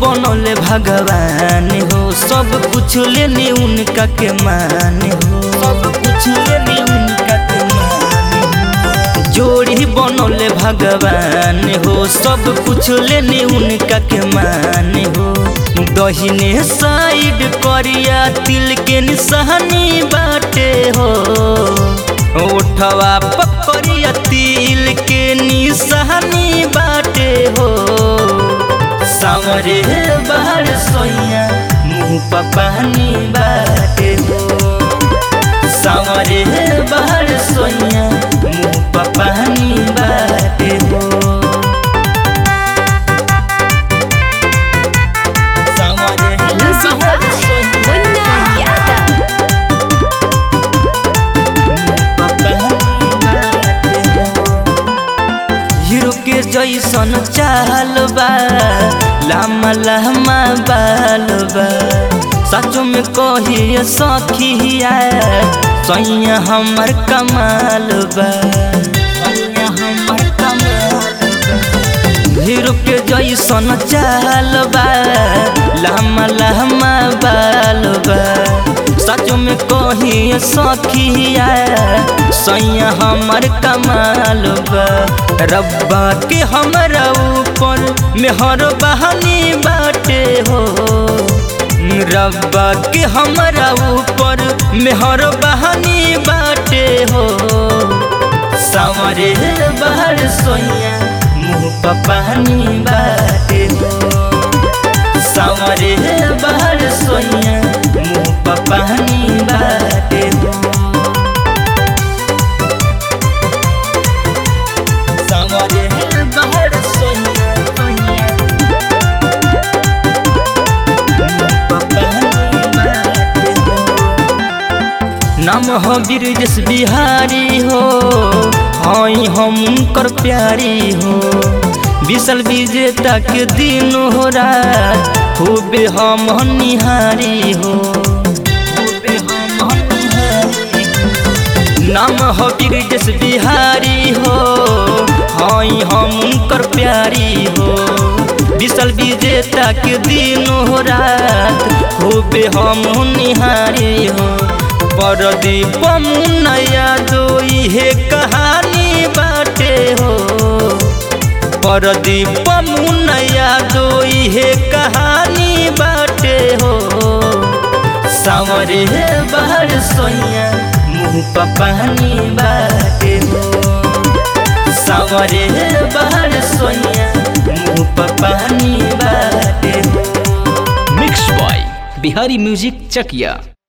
बनौले भगवान हो सब कुछ लेने उनका के मान हो सब कुछ लेने उनका के मान हो जोड़ी बनौले भगवान हो सब कुछ लेने उनका के मान हो दहिने साइड करिया तिल के निशानी बाटे हो उठवा पकड़िया तिल के निशानी बाटे हो सावरे बाहर सोइया मुँह पर पानी बाटे हो सावरे बाहर सोइया मुँह पर पानी बाटे हो सावरे Music बाहर by सोइया Munna Yadav. हीरो के जैसन चाल बा लामा लामा बाल बा सचो में कहिए सखिया सैया हमर कमाल बा सैया हमर कमाल बा हीरो के जैसन चाल बा लहमा लहमा बाल बा सच में कही सखिया सैया हमर कमाल बा रब्बा के हमरा ऊपर मेहर बहानी बाटे हो रब्बा के हमरा ऊपर मेहर बहानी बाटे हो सावरे बाहर सोइया मुँह पर पानी बाटे हो सावरे बाहर सोइया मुँह पर पानी बाटे हो सावरे बाहर सोइया सोइया मुँह पर पानी बाटे हो नाम हो ब्रिजेश बिहारी हो हई हम उनकर प्यारी हो विशल विजेता के दिन हो रात खूबे हम निहारी हो खूबे हम निहारी हो। नाम हो ब्रिजेश बिहारी हो हई हम उनकर प्यारी हो विशल विजेता के दिन हो रात खूबे हम निहारी हो परदीप मुनया दो इहे कहानी बाटे हो परदीप मुनया दो इहे कहानी बाटे हो सावरे बाहर सोइया मुँह पर पानी बाटे हो सावरे बाहर सोइया मुँह पर पानी बाटे हो mix by Bihari music Chakiya